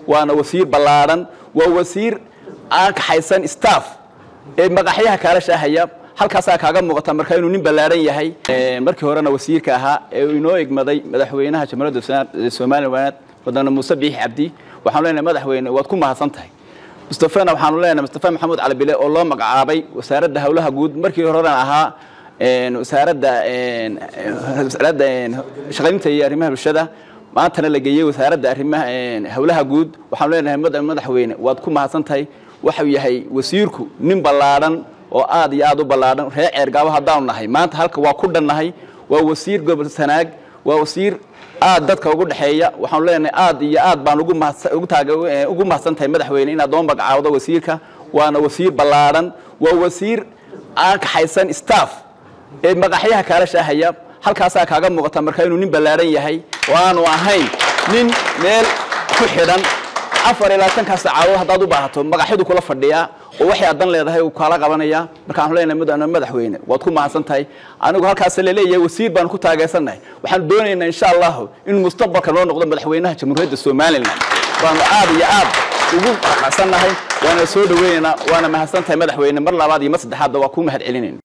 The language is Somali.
waana wasiir ballaadhan waa wasiir aan kaxaysan staff ee maqaxyaha kaala shaahaya halkaasaa kaaga muuqata marka inuu nin ballaadhan yahay markii horena wasiirka ahaa ee uu inoo egmaday madaxweynaha jamhuuriyadda somaliland wadana muuse biixi cabdi waxaanu leenahay madaxweyne waad ku mahadsan tahay mustafana waxaanu leenahay mustafa maxamuud cali bile oo loo magacaabay wasaaradda howlaha guud markii horena ahaa wasaaradda wasaaradda shaqaynta iyo arrimaha bulshada maantana la geeyey wasaaradda arrimaha howlaha guud waxaanu leenahay madaxweyne waad ku mahadsan tahay waxau yahay wasiirku nin ballaadhan oo aad iyo aad u ballaadhan reer ceergaabo haddaanu nahay maanta halka waa ku dhannahay waa wasiir gobol sanaag waa wasiir aad dadka ugu dhexeeya waxaanu leenahay aad iyo aad baan ugu mahadsan tahay madaxweyne inaad noo magacaawdo wasiirka waana wasiir ballaadhan waa wasiir aan kaxaysan staff ee maqaxyaha kaala shaahaya halkaasaa kaaga muuqata marka inuu nin ballaadhan yahay oo aanu ahayn nin meel ku xidhan afar iyo labaatankaa saacadood haddaad u baahato magaxyadu kula fadhiyaa oo waxay adan leedahay uu kaala qabanaya markaanu leenahay madaxweyne waad ku mahadsan tahay anigu halkaas laleeyahay wasiir baanu ku taageersannahay waxaanu doonaynaa insha allahu inuu mustaqbalka noo noqdo madaxweynaha jamhuuriyadda somalilan waanu aad iyo aad ugu raqacsannahay waana soo dhaweynaynaa waana mahadsan tahay madaxweyne mar labaad iyo mar saddexaadba waa kuu mahad celinayna